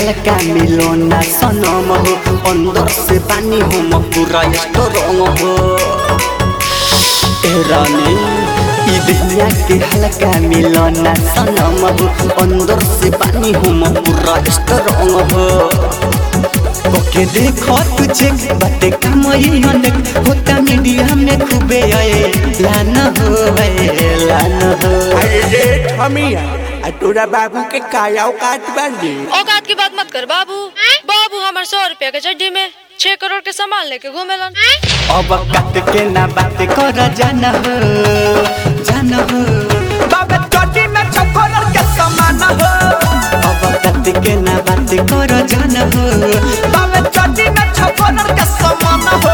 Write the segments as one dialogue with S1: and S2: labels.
S1: हल्का मिलो ना सनम हो अंदर से पानी हो पूरा स्ट्रॉन्ग हो ए रानी ई दुनिया के हल्का मिलो ना सनम हो अंदर से पानी हो पूरा स्ट्रॉन्ग हो ओके देखो तुझे बातें कम ही अनेक होता मीडिया में खूबे आए लाना हो आए लाना हो
S2: अरे रे ठमिया आ तोरा बाबू के काया औकात बानी
S3: औकात की बात मत कर बाबू बाबू हमारे सौ रुपया के चड्डी में छह करोड़ के सामान लेके घूमेलन
S1: अब कट के ना बात कर जाना हो जाना हो
S2: बाबे चोटी में चकोर के समान हो
S1: अब कट के ना बात कर जाना हो
S2: बाबे चोटी में चकोर के समान हो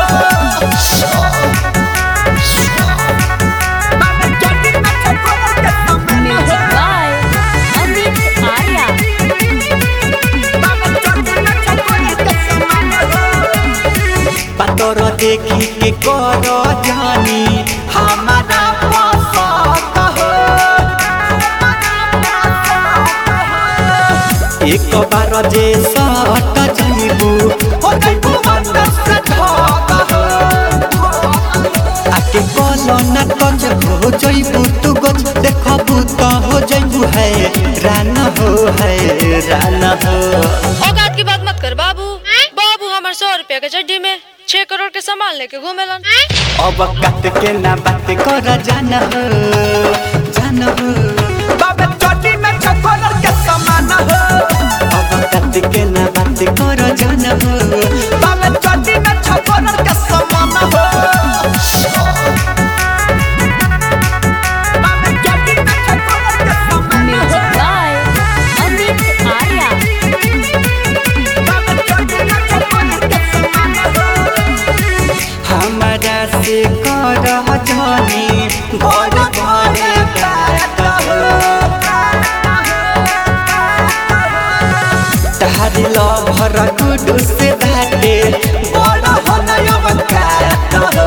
S2: बाबे चोटी में चकोर के समान हो
S4: Music by Amit Arya.
S2: बाबे चोटी में चकोर के समान हो
S1: पातर देखी के कर जानी हमारा पसंद हो एक बार जे सट जाइबू
S2: हो जाइबू अंदर से धोखा हो
S1: आके कलो ना टच हो जाइबू तू गच देखबू तो हो जाइबू है राना हो है राना हो
S3: औकात की बात मत कर बाबू बाबू हमारे सौ रुपया के चड्डी में छह करोड़ के सामान लेके घूमेलन
S1: अब कट के ना बात कर जाना हो जाना हो
S2: बाबे चोटी में चकोर के समान हो
S1: अब कट के ना बात कर जाना हो
S2: बाबे चोटी में चकोर के समान हो बाबे चोटी में चकोर के समान
S4: Music
S2: हो
S4: by Amit Arya.
S2: बाबे चोटी में चकोर के समान हो
S1: हमारा से कर जानी
S2: भोर भोर बात हो
S1: तहारी लभर गुडू से बाटे
S2: बड़ा होना अवकात हो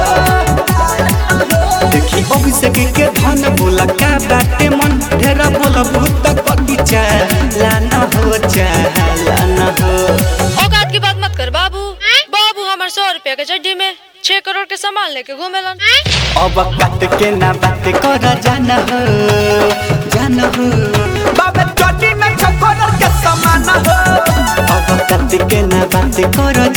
S1: देखी अभिषेक के धन बोला का बाटे मन ढेरा बोला भूत कटी लाना हो लाना हो
S3: औकात की बात मत कर बाबू बाबू हमारे सौ रुपया के चड्डी में छह करोड़ के सामान लेके घूमेलन
S1: अब कट के ना बात कर जाना हो जाना हो
S2: बाबे चोटी में चकोर के समान हो
S1: अब कट के ना बात कर